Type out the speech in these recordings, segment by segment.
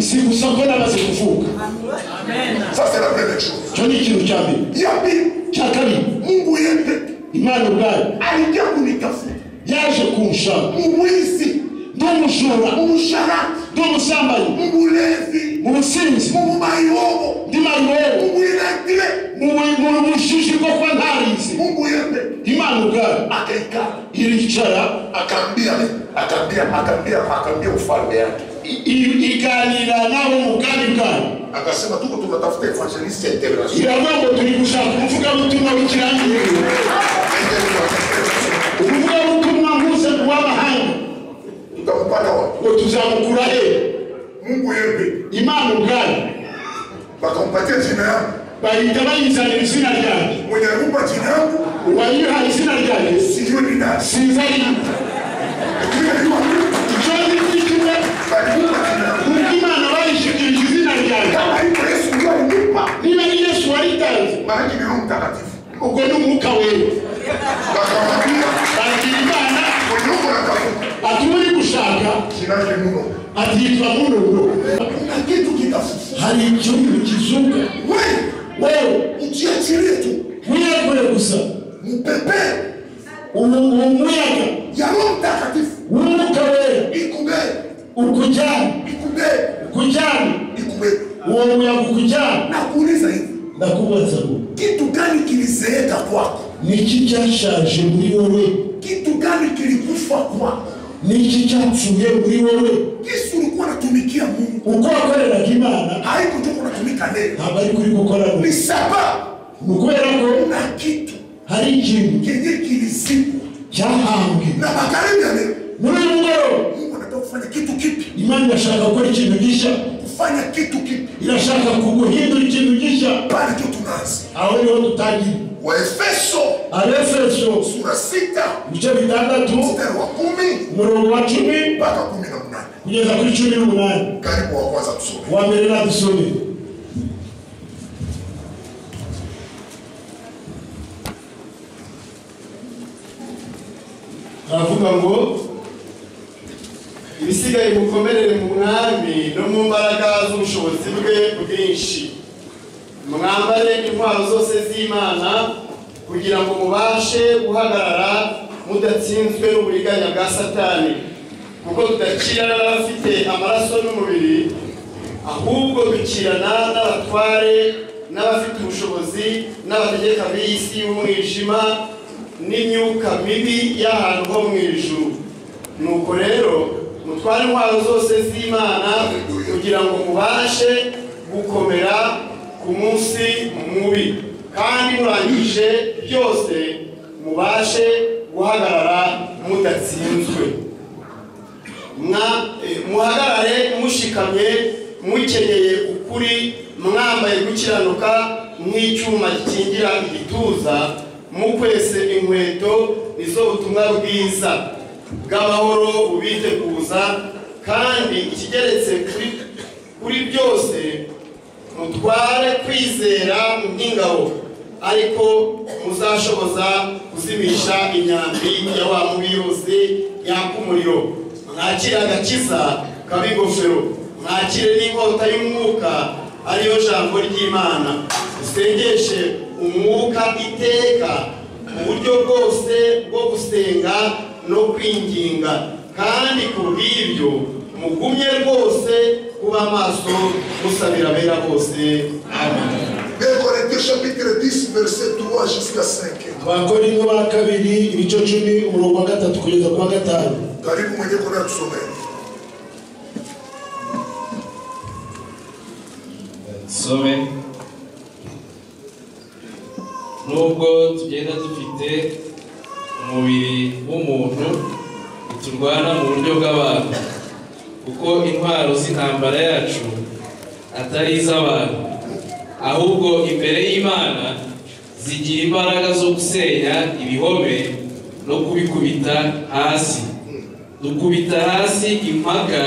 si vous en venez là, c'est kuvuka Ça, c'est la première chose. icyo ni ikintu cya mbere Ya pili, icya kabiri Mungu yeye imana ubwayo alikuja kunitafuta. yaje kunshaka Mwizi, ndi umujura msharati, ndi umusambanyi mlevi, mu businzi mumayi wobo, ndi marubeho mwinatile. mu bu- mu bujiji bwo kuba ntarizi Mungu yeye imana ubwayo akaikaa iricara akaambia akaambia akaambia akaambia ufalme yake i- i- iganira nawe umugambi bwayo akasema tuko tunatafuta evangeliste international iravuga ngo turi gushaka umuvugabutumwa w'ikirangiye umuvugabutumwa mpuzamahanga w'amahanga tutampata wapi ngo tuzamukura he Mungu yeye imana ubwayo wakampatia jina yangu bahita bayizanira izina ryanjye mwenye aliumba jina yangu uwayihaye izina ryanjye sijui ni nani siza ariko lakini najua icyo ngicyo kimwe aliumba jina yangu kuko imana bayishingirije izina ryanjye kama hivyo Yesu ndio alinipa niba ari yesu wayitanze maana ni Roho Mtakatifu ubwo ni umwuka wewe wakamwambia bagira imana mwenye uko natafuta ati uri gushaka jina lake Nuno ati yitwa munubwo kuna kitu kitafuta hari icyumba kizuka wewe wewe ujiachilie tu wiyegure gusa mpepe ubu uwo muyaga ya Roho Mtakatifu w'umwuka wewe ikubebe ukujyana ikubebe ukujyana ikubebe uwo muyaga ukujyana nakuuliza hivi ndakubaza ngo kitu gani kilizeeka kwako ni iki cyashaje muri wowe kitu gani kilikufa kwako ni iki cyapfuye muri wowe yesu ulikuwa unatumikia mungu uko wakoreraga imana haikutoka unatumika leo ntabwo ari kuri gukora ni gusa saba ni ukubera ko kuna kitu hari ikintu kenye kilizikwa cyahambwe na magharibi ya leo muri uyu mugoroba mungu anataka kufanya kitu kipi imana irashaka gukora ikintu gishya kufanya kitu kipi irashaka kuguhindura ikintu gishya pale tu tunaanza aho niho dutangira waefeso abefeso sura sita ibice bitandatu mstari wa kumi umurongo wa cumi mpaka kumi na munane kugeza kuri cumi n'umunani karibu wa kwanza tusome wa mbere na dusome aravuga ngo ibisigaye mukomerere mu mwami no mu mbaraga z'ubushobozi bwe bwinshi mwambare intwaro zose z'imana kugira ngo mubashe guhagarara mudatsinzwe n'uburiganya bwa satani kuko tudakirana n'abafite amaraso n'umubiri ahubwo dukirana n'abatware n'abafite ubushobozi n'abategeka b'isi y'umwijima n'imyuka mibi y'ahantu ho mu ijuru nuko rero mutware intwaro zose z'imana kugira ngo mubashe gukomera ku munsi mubi kandi murangije byose mubashe guhagarara mudatsinzwe mwa eh, muhagarare mushikamye mukenyeye ukuri mwambaye gukiranuka nk'icyuma gikingira igituza mukwese inkweto nizo butumwa bwiza bw'amahoro bubiteguza kandi ikigeretse kuri, kuri byose mutware kwizera nk'ingabo ariko muzashoboza kuzimisha imyambi ya wa mubi yose yaka umuriro mwakire agakiza kab'ingofero mwakire n'inkota y'umwuka ariyo jambo ry'imana dusengeshe umwuka iteka mu buryo bwose bwo gusenga no kwinginga kandi ku bw'ibyo mugumye rwose kuba maso musabira abera bose amen Deux Corinthiens chapitre 10 verset 3 jusqu'à 5 abakorinto ba kabiri ibice cumi umurongo wa gatatu kugeza ku wa gatanu karibu mwenye kwenda tusomee Some nubwo tugenda dufite umubiri w'umuntu turwana mu buryo bw'abantu kuko intwaro z'intambara yacu atari iz'abantu ahubwo imbere y'imana zigira imbaraga zo gusenya ibihome no kubikubita hasi dukubita hasi impaka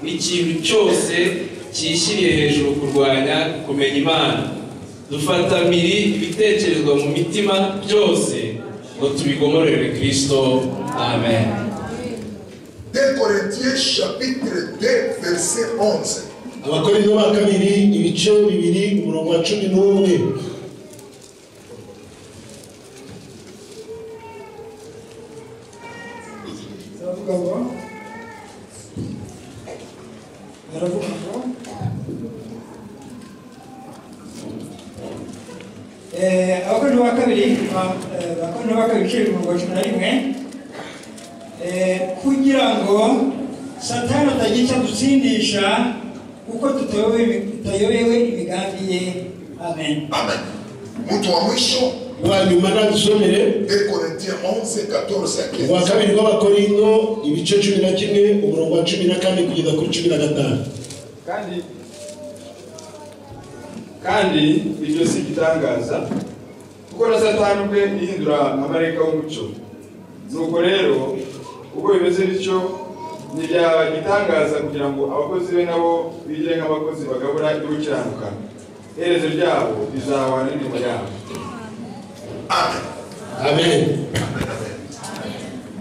n'ikintu cyose cyishyiriye hejuru kurwanya kumenya imana dufata miri ibitekerezwa mu mitima byose ngo tubigomorere kirisito amen 2 Corinthiens chapitre 2 verset 11. abakorinto ba kabiri ibice bibiri umurongo wa cumi n'umwe baravuga ngo baravuga ngo Eh, abakorinto ba kabiri ba- eh, abakorinto ba kabiri ibiciro mirongo cumi na rimwe Eh, kugira ngo satani atagira icyo adutsindisha kuko tutayobewe tutayobewe imigambi ye amen Amen. Mtu wa mwisho rwa nyuma nagusomere 2 Corinthiens 11 14 à rwa 15. kabiri rw'abakorinto ibice cumi na kimwe umurongo wa cumi na kane kugeza kuri cumi na gatanu kandi kandi ibyo si igitangaza kuko na satani ubwe yihindura amarayika w'umucyo nuko rero ubwo bimeze bityo ntibyaba igitangaza kugira ngo abakozi be nabo bigire nk'abakozi bagabura ibyo gukiranuka iherezo ryabo rizahwa n'imirimo yabo Amen. amen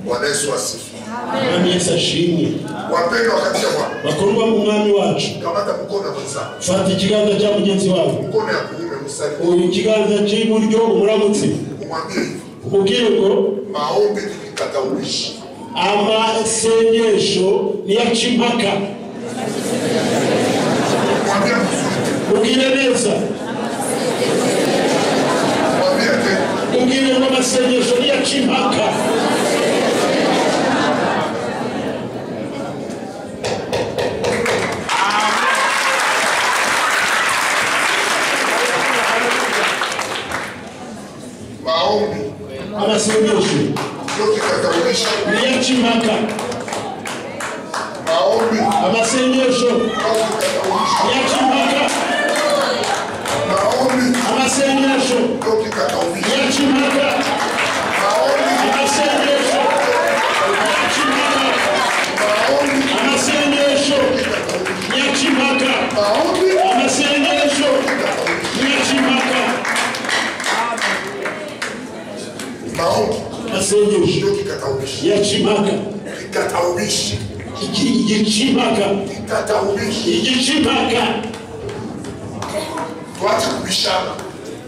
Bwana Yesu asifiwe. mwami yesu ashimwe Wapendwa katika Bwana, bakuru bo mu mwami wacu kamata mkono wa mwenzako. fata ikiganza cya mugenzi wawe Mkono ya kuume msaidie. uyu ikiganza cy'iburyo umuramutse Umwambie hivi, umubwire ngo maombi ni kikataurishi. amasengesho niyaca impaka Mwambie vizuri tena. ubwire neza Mwambie tena. ubwire ngo amasengesho niyaca impaka Maombi amasengesho ndio kikataurishi. niyaca impaka Maombi ndio amasengesho kikataurishi. niyaca impaka Maombi amasengesho ndio kikataurishi. niyaca impaka Maombi, amasengesho niyaca impaka maombi amasengesho kikataurishi. niyaca impaka amasengesho niyaca Maombi kikataurishi. impaka Maombi amasengesho ndio kikataurishi. niyaca impaka Kikataurishi. Iki- igica impaka Kikataurishi. igica impaka Tuache kubishana.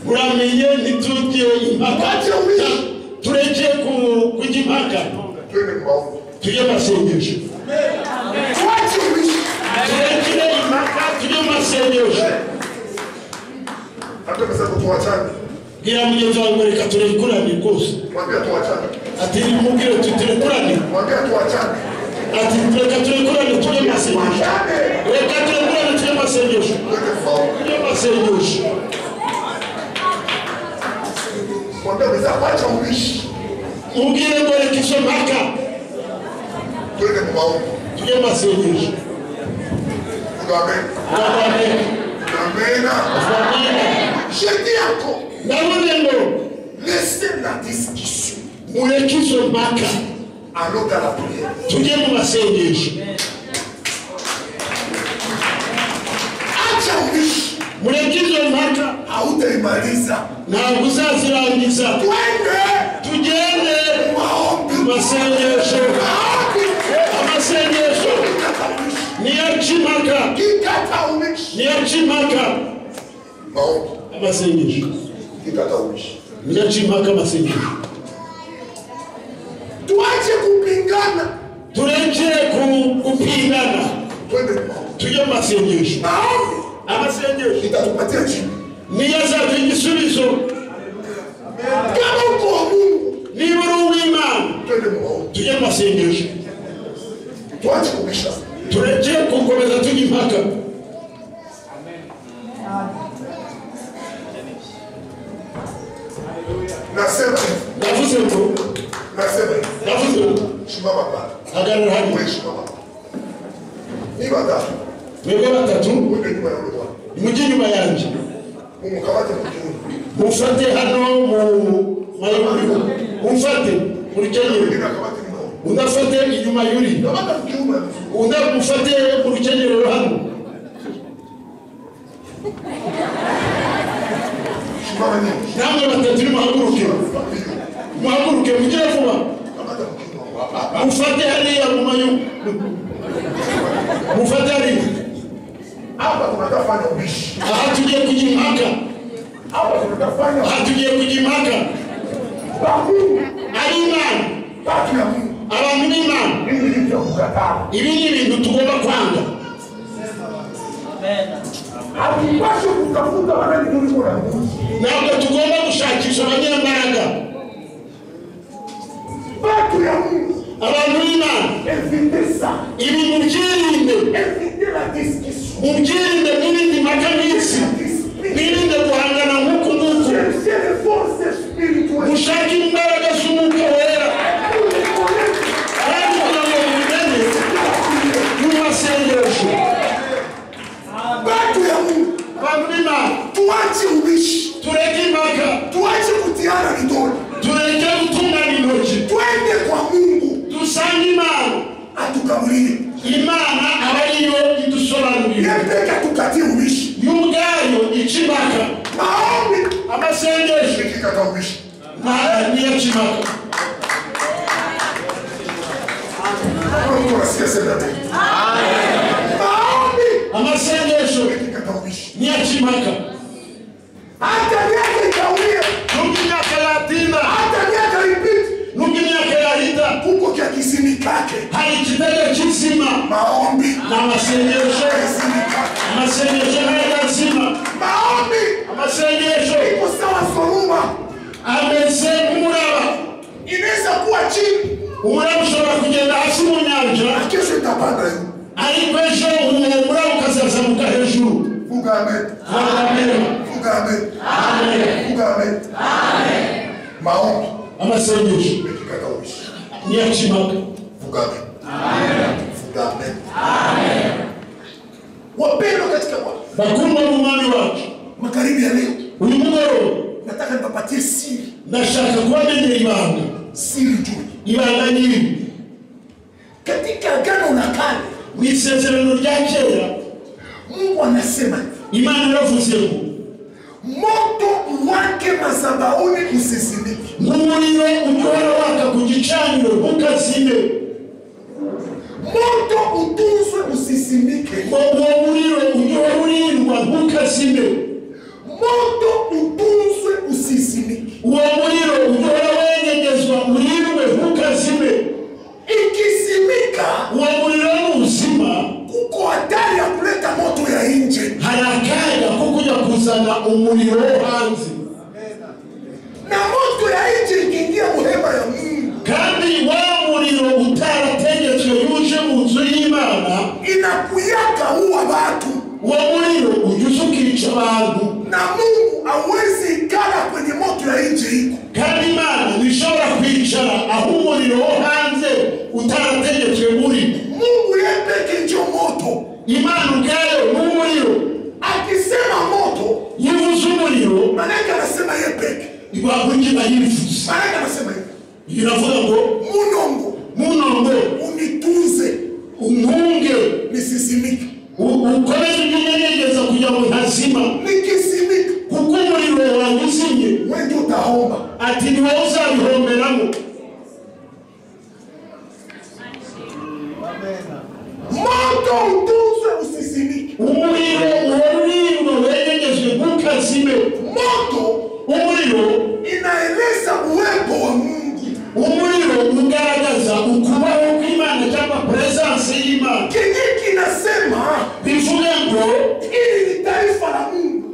uramenye ntitujye impaka tureke ku- kujya impaka Twende maombi. tujye amasengesho Tuache kubishana. turekere impaka tujye mu masengesho Hata kama sasa tuachane. bwira mugenzi wawe ngo reka turekurane rwose Mwambie tuachane. ati mubwire tu turekurane Mwambie tuachane. ati reka turekurane tujye mu masengesho reka turekurane tujye mu masengesho Twende maombi. tujye mu masengesho Mwambie mzee acha ubishi. mubwire ngo reka izo mpaka Twende maombi. tujye mu masengesho Tunaomba. amen Tunaomba. amen Jeudi yako. navuze ngo Laissez la discussion. mureke izo mpaka Allons dans la prière. tujye mu masengesho Acha ubishi. mureke izo mpaka Hautaimaliza. ntabwo uzazirangiza Twende tugende maombi. mu masengesho Maombi. amasengesho Kikataurishi. niyaca impaka Kikataurishi. niyaca impaka Maombi. amasengesho Kikataurishi. niyaca impaka amasengesho Tuache kupingana. tureke ku- gupingana Twende maombi. tujye mu masengesho Maombi. amasengesho nitakupatia jibu niyo azaduha igisubizo kama uko wa mungu niba uri uw'imana twende muwaote tujye mu masengesho tuache kubisha tureke gukomeza tujya impaka nasema hivi, navuze ngo nasema hivi, navuze ngo simama hapa, hagarara hano wewe simama hapa. Ni badala mwebwe batatu wewe nyuma ya ule bwana, mujye inyuma yanjye umukamate mu kiuno, mufate hano mu mayunguriro mufate muri kenyero mwingine akamate mu mkono, unafate inyuma yuri kamata mu kiuno ya mtu. unamufate mu rukenyerero hano simama nyuma, namwe batatu nimuhaguruke muhaguruke mugire vuba kamata mu kiuno hapa, mufate hariya mu mayunguriro mufate hariya hapa tunatafanya ubishi, aha tugiye kujya impaka hapa tunatafanya aha tugiye kujya impaka bakuu ari imana batu ya Mungu, abantu b'imana hivi ni vya kukataa, ibi ni ibintu tugomba kwanga hatupaswi kutafuta wanani kuliko na Mungu. ntabwo tugomba gushakisha abanyembaraga batu ya Mungu, abantu b'imana evite sana ibi mubyirinde evite la discussion, mubyirinde mwirinde impaka minsi mwirinde guhangana nk'uku nguku cherchez les forces spirituelles. mushake imbaraga z'umwuka wera kandi kugira ngo mubimenye mu masengesho batu ya Mungu, abantu b'imana tuache ubishi, tureke impaka tuache kutiana kidole, tureke gutungana intoki twende kwa Mungu dusange imana atukamilile, imana aba ariyo idusobanurira yepeka tukatie ubishi. yo ubwayo ica impaka Maombi amasengesho ikikata ubishi, nta- niyaca impaka Mungu nasikia sema tena, maombi amasengesho ikikata ubishi, niyaca impaka hata miaka ikaumia, nubwo imyaka yatinda hata miaka ipite, nubwo imyaka yahita kuko kya kisimi kake hari igitego cy'izima maombi ni amasengesho kisimi kake amasengesho ntayazima maombi amasengesho iko sawa soruma ameze nk'umuraba inaweza kuwa chini umuraba ushobora kugenda hasi mu nyanja na kesho itapanda juu. ariko ejo uwo muraba ukazazamuka hejuru Funga amen. Amen. Funga amen. Amen. Funga amen. Maombi amasengesho katika uishi. niyakimaka Funga amen. Funga amen. Wapendwa katika Bwana, bakundwa n'umwami wacu magharibi ya leo uyu mugoroba nataka nipatie siri, ndashaka kubamenyera ibanga siri juu ibanga nyiri katika agano la kale. mu isezerano rya kera Mungu anasema hivi, imana yaravuze ngo moto wake madhabahuni usizimike, nk'umuriro utora waka ku gicaniro ntukazime moto utunzwe usizimike, uwo muriro utora urindwa ntukazime moto utunzwe usizimike. uwo muriro utora wenyegezwa urindwe ntukazime Ikizimika uwo muriro n'ubuzima kuko hatari ya kuleta moto ya nje, hari akaga ko kujya kuzana umuriro wo hanze na moto ya nje ikiingia muhema ya Mungu kandi wa muriro utarategetswe yuje mu nzu y'imana inakuyaka uwa watu, uwo muriro ujya ukica abantu na Mungu hawezi ikala kwenye moto ya nje iko. kandi imana ntishobora kwicara aho umuriro wo hanze utarategetswe muri Mungu yeye pekee ndio moto. imana ubwayo n'umuriro Akisema moto, yivuze umuriro maana yake anasema yeye pekee. rwakurikira yivuze Maana yake anasema hivi, biravuga ngo munongo muno ngo unitunze umpunge nisisimike, u- ukomeze unyegeza kugira ngo ntazima nikisimika kuko umuriro wanjye uzimye wewe ndio utaomba. ati ni wowe uzabihomberamo moto utunzwe usisimike, umuriro uwarurindwa wegerejwe ntukazime moto umuriro inaeleza uwepo wa Mungu. umuriro ugaragaza ukubaho kw'imana cyangwa puresanse y'imana Kijiji kinasema bivuge ngo hili ni taifa la Mungu,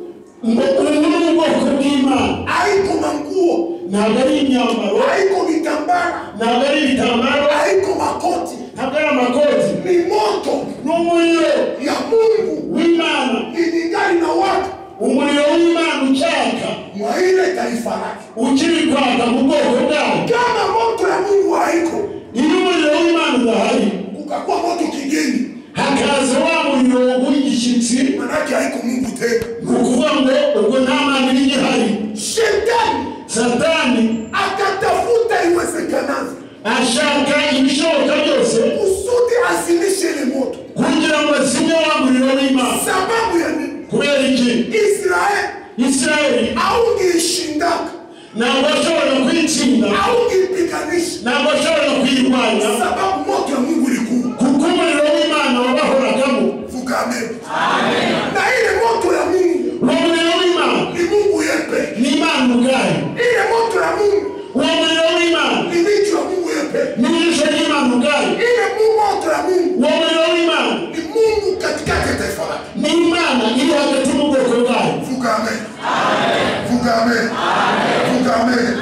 ngo uru ni ubwoko bw'imana haiko manguo, ntabwo ari imyambaro haiko vitambara, ntabwo ari ibitambaro haiko makoti, ntabwo ari amakoti ni moto ni umuriro ya Mungu w'imana ilingali na watu umuriro w'imana ucyaka mwa ile taifa faraka ukiri kwaka mu bwoko bwawo kama moto ya mungu haiko iyo umuriro w'imana udahari ukakuwa moto kigeni hakaza wa muriro w'igishyitsi manake haiko mungu tena ni ukuvuga ngo ubwo nta mana iri igihari shetani satani akatafuta iwezekanavyo ashaka ibishoboka byose kusudi azimishe ile moto kugira ngo asinye wa muriro w'imana sababu ya nini kubera iki israeli isirayeli aungeishindaka ntabwo ashobora kuyitsinda aungepiganisha ntabwo ashobora kuyirwanya sababu moto ya mungu ilikuwa kuko umuriro w'imana wabahoragamo vuga amen na ile moto ya mungu uwo muriro w'imana ni mungu yepe ni imana ubwayo ile moto ya mungu uwo muriro w'imana ni micho ya mungu yepe ni ijisho ry'imana ubwayo ile mu moto ya mungu uwo muriro w'imana ni mungu katikati ya taifa lake ni imana iri hagati mu bwoko bwayo vuga amen vuga amen vuga amen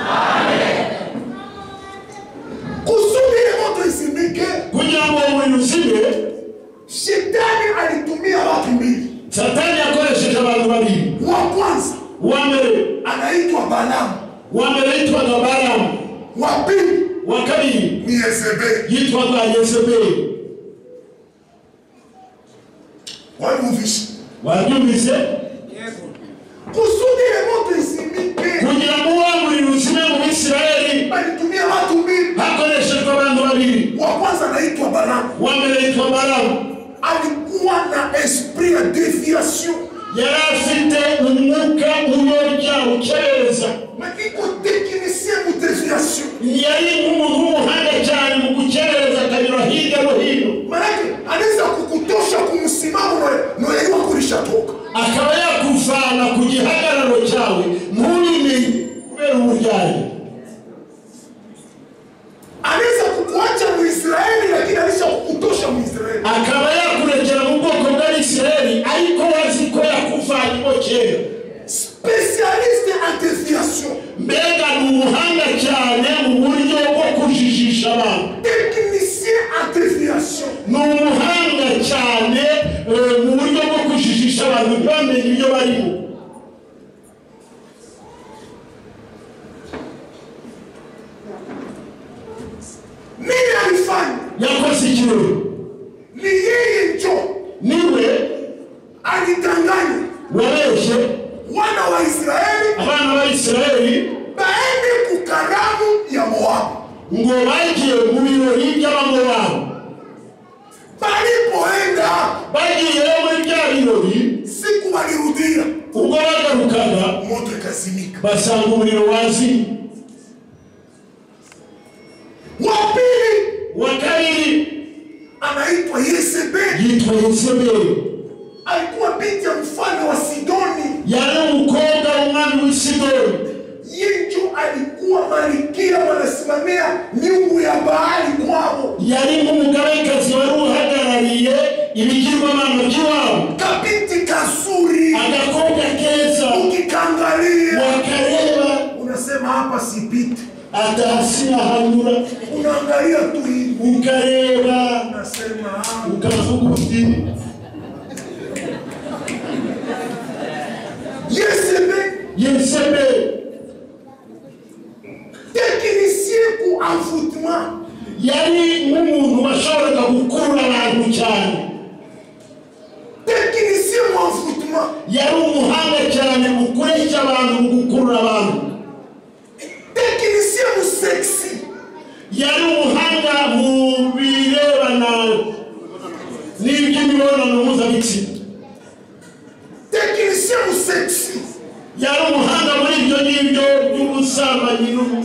kusudi ile moto isimike kugira ngo uwo muriro uzime shetani alitumia watu mbili satani yakoresheje abantu babiri wa kwanza uwa mbere anaitwa balamu uwa mbere yitwaga baramu wa pili uwa kabiri ni yezebeli yitwaga yezebeli waluvisha wabyumvise kusudi ile moto isimike kugira ngo uwo muriro uzime mu bisirayeli alitumia watu mbili hakoreshejwe abantu babiri wa kwanza anaitwa balamu uwa mbere yitwa baramu alikuwa na esprit ya déviation yari afite umwuka uyobya ukerereza makiko technicien mu déviation yari nk'umuntu w'umuhanga cyane mu gukerereza akanyura hirya no hino manake anaweza kukutosha kumsimamo noyaiwa kulishatoka akaba yakuvana ku gihagararo cyawe ntubimenye kubera uburyayi anaweza kukuacha muisraeli lakini alisha kukutosha muisraeli akaba yakurekera mu bwoko bw'abisirayeli ariko wazi ko yakuvanyemo kera spécialiste en déviation mbega ni ubuhanga cyane mu buryo bwo kujijisha abantu technicien en déviation. ni umuhanga cyane eh, mu buryo bwo kujijisha abantu ntibamenye ibyo barimo Nini alifanya? yakoze ikirori Ni yeye njo niwe alidanganya wabeshye wana wa Israeli abana b'abisirayeli baende kukaramu ya Moabu. ngo bagiye mu birori by'abamobabu Walipoenda bagiye muri bya birori siku walirudia, ubwo bagarukaga moto ikazimika. basanga umuriro wazimye Wa pili wa kabiri anaitwa Yezebeli, yitwa yezebeli alikuwa binti ya mfalme wa Sidoni. yari umukobwa w'umwami w'i sidoni Yinjo alikuwa malikia, wanasimamia miungu ya Baali kwao, yari nk'umugabekazi wari uhagarariye ibigirwamana by'iwabo kabinti kazuri, agakobwa keza ukikangalia wakareba unasema hapa sipiti, adahasirahanyura unaangalia tu hivi, ukareba unasema "Ah, ukavuga uti Yezebeli yezebeli technicien ku envoûtement, yari nk'umuntu washoboraga gukurura abantu cyane technicien mu envoûtement, yari umuhanga cyane mu kureshya abantu mu gukurura abantu technicien mu sexy, yari umuhanga mu birebana n'iby'imibonano mpuzabitsina technicien mu sexy, yari umuhanga muri ibyo ngibyo by'ubusambanyi n'ubu-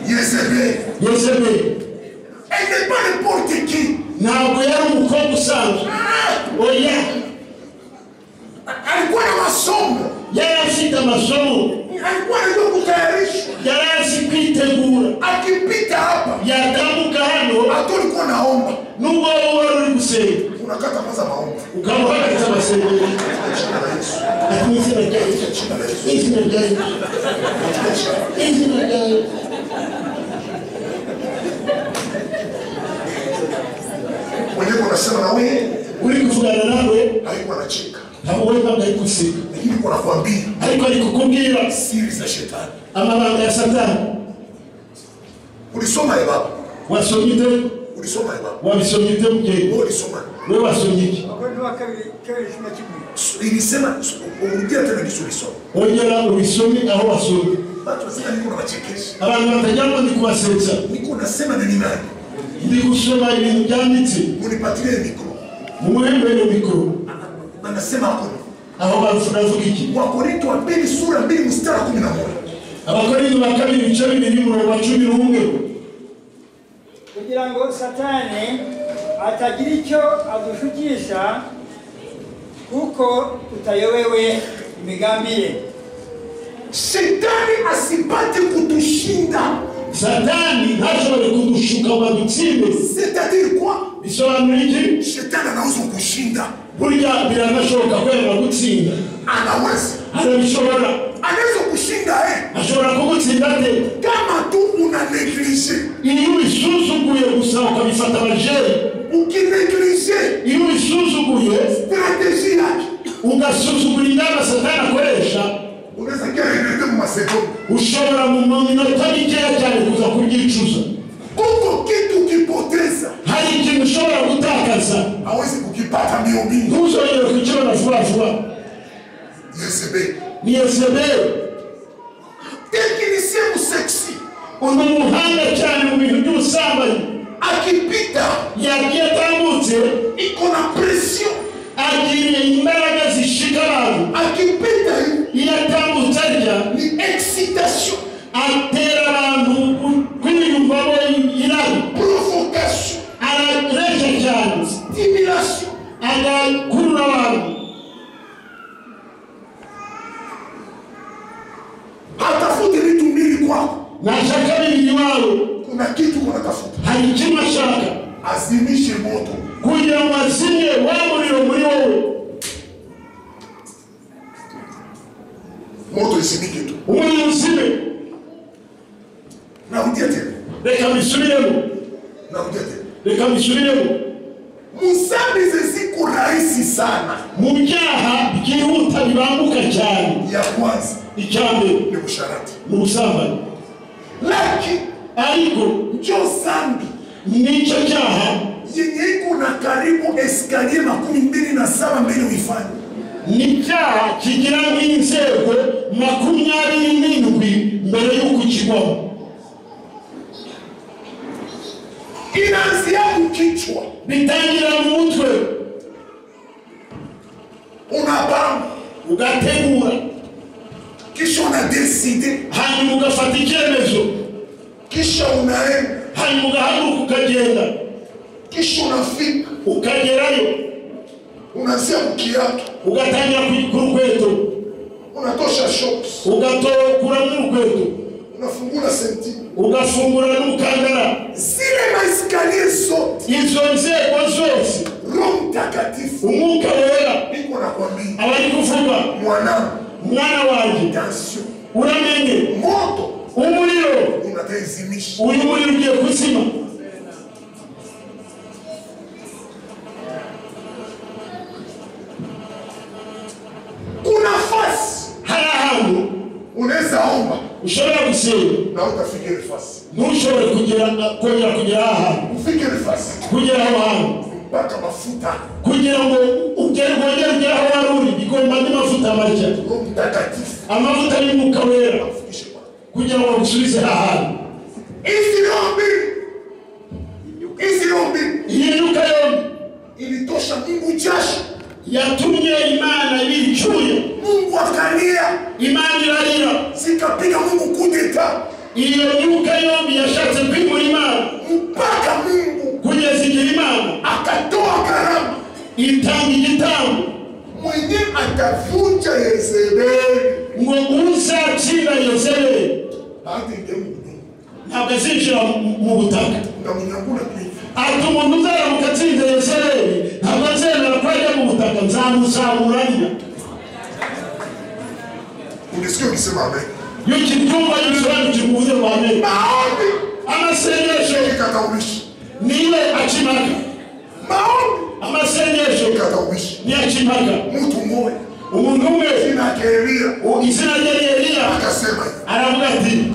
Yezebeli yezebeli elle n'est pas n'importe qui, ntabwo yari umukobwa usanzwe Ah, oya alikuwa na masomo, yari afite amasomo alikuwa anajua kutayarishwa, yari azi kwitegura akipita hapa yatambuka hano hata ulikuwa naomba, nubwo wowe wari uri gusenga unakata kwanza maombi ukamuhagaritsa amasengesho katika jina la Yesu, n'izina rya yesu katika jina la Yesu, n'izina rya yesu katika jina la Yesu. n'izina rya yesu mwenyewe unasema na wewe uri kuvugana nawe haikuwa anacheka ntabwo wari wambaye guseka niko nakwambia ariko ari kukubwira siri za shetani amabanga ya satani ulisoma ebaba wasomye ute ulisoma ebaba wabisomye ute mugenzi wewe ulisoma we wasomye iki abakondo ba kabiri kabiri icyuma kimwe ilisema urudia tena kisu ulisoma ongera ubisome aho wasomye watu wasema niko nabachekesha abantu batajyamo ndi kubasetsa niko nasema na ni nani ndi gusoma ibintu byanditse munipatilie mikro mumuhembere mikoro anasema hakuna aho bavuga iki wakorinto wa pili sura mbili mstari wa kumi na moja abakorinto ba kabiri ibice bibiri umurongo wa cumi n'umwe kugira ngo satani atagira icyo adushukisha kuko tutayobewe imigambi ye shetani asipate kutushinda satani ntashobore kudushuka ngo adutsinde setadiri kwa bisobanura iki shetani anaweza kushinda burya biranashoboka ko yaba gutsinda anaweza arabishobora anaweza kushinda eh. ashobora kugutsinda ate kama tu una neglige iyo ubisuzuguye gusa ukabifata abajeri ukineglige iyo ubisuzuguye strateji yake ugasuzugura ingamba satani akoresha unaweza kia inete mu masekondi ushobora mu minota mikeya cyane kuza kubyicuza kuko kitu ukipoteza hari ikintu ushobora gutakaza hawezi kukipata mbio mbio ntuzongere kukibona vuba vuba yesebe ni yezebeli tekinisie museksi uyu muhanga cyane mu bintu by'ubusambanyi akipita yagiye atambutse iko na presio agiriye imbaraga zishika abantu akipita hivi, iyo atambutse arya ni excitation atera abantu kwiyumvamo irari provocation araresha cyane stimulation agakurura abantu hatafuti vitu mbili kwako nashaka bibiri iwabo kuna kitu kunatafuta hari ikintu ashaka azimishe moto kugira ngo azimye wa muriro muri wowe moto isimike tu umuriro uzime narudia tena reka mbisubiremo narudia tena reka mbisubiremo musambi zeziko rahisi sana mu byaha byihuta bibambuka cyane ya kwanza icya mbere ni usharati ni ubusambanyi lakini ariko njo sambi nicyo cyaha yenye iko na karibu eskalie makumi mbili na saba mbele uifanye ni icyaha kigira nk'inzego makumyabiri n'indwi mbere y'uko ukigwamo inaanzia kukichwa bitangira mu mutwe unapanga ugategura kisha unadeside hanyuma ugafata icyemezo kisha unaenda hanyuma ugahaguruka ukagenda kisha unafika ukagerayo unaanzia kukiatu ugatangira ku- ku rukweto unatosha shops ugatokura n'urukweto unafungula senti ugafungura n'umukandara zile maeskalier zote izo nzego zose roho mtakatifu umwuka wera niko nakwambia aba ari kuvuga mwanangu mwana wanjye tansio uramenye moto umuriro unataizimisha uyu muriro ugiye kuzima kuna fasi hari ahantu unaweza omba ushobora gusenga na utafika ile fasi ntushobore kugera kongera kugera aha hantu ufike ile fasi kugera aho hantu mpaka mafuta kugira ngo ugere wongere ugere aho wari uri bigomba n'amavuta marya roho mtakatifu amavuta y'umwuka wera afikishe kwa kugira ngo bagusubize aha hantu hizi roho mbili hizi roho mbili iyi nyuka yombi ilitosha mungu jasho yatumye imana ibicuye mungu akalia imana irarira zikapiga mungu kudeta iyo nyuka yombi yashatse kwimura imana mpaka mungu kugeza igihe imana akatoa karama itanga igitambo mwenye atavunja Yezebeli ngo uzatsinda yezebeli hadi ndemu ntabwo azinjira mu- mu butaka ndamunyangula kivi ati umuntu uzaramuka atsinze yezebeli ntabwo azemera ko ajya mu butaka nzamuzamuranya unisikia ukisema amen iyo ukibyumva gisobanukirwa uburyo bwa mbere maombi amasengesho ikataulishi niwe akimaka maombi amasengesho ikataulishi niyo akimaka mtu mmoja umuntu umwe jina yake aravuga ati